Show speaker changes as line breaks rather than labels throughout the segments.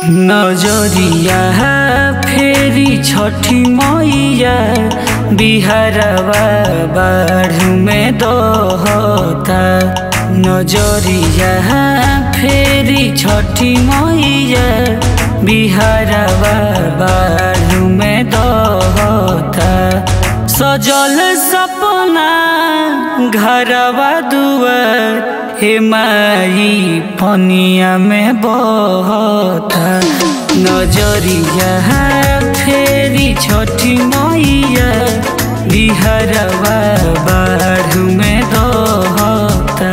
नजरिया फेरी छठी मैया बिहारवा बाढ़ में दहता नजरिया फेरी छठी मैया बिहारवा बाढ़ में दहता सजल सपना घरवा दुआर हे माई पनिया में बहता नजरिया फेरी छठी मैया बिहारवा बाढ़ में दहता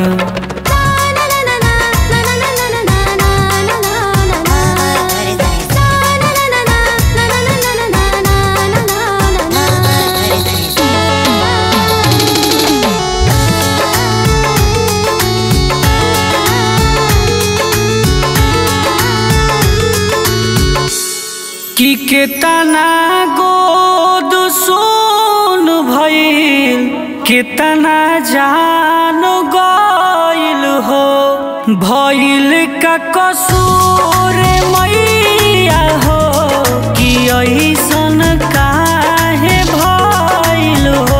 कि केतना गोद सोन भइल केतना जान गइल हो भइल का कसूर मैया हो कि ऐसन काहे भइल हो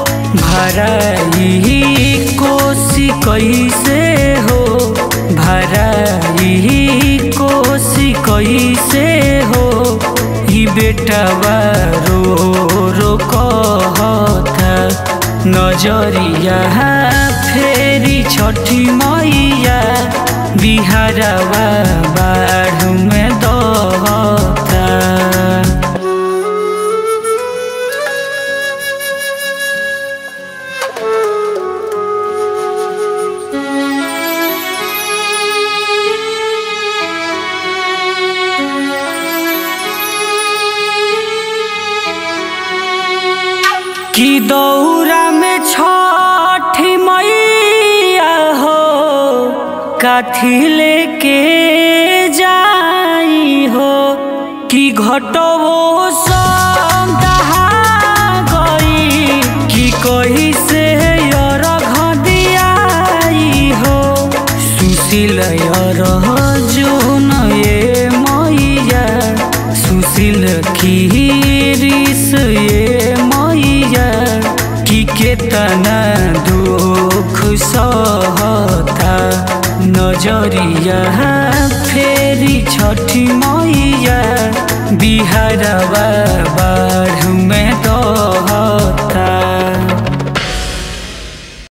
भराई कोसी कैसे हो भराई कोसी कैसे हो ई बेटवा रो रो कहता नजरिया फेरी छठी मैया बिहारवा बाढ़ में दहता कि दौरा में छठी मैया हो काथी लेके जाई हो कि घटवो सब दहा गई कि कही से अरघ दियाई हो सुशील अरह जोन ये मैया सुशील खीरिस ये मैया कि केतना दुख सहता नजरिया फेरी छठी मैया बिहारवा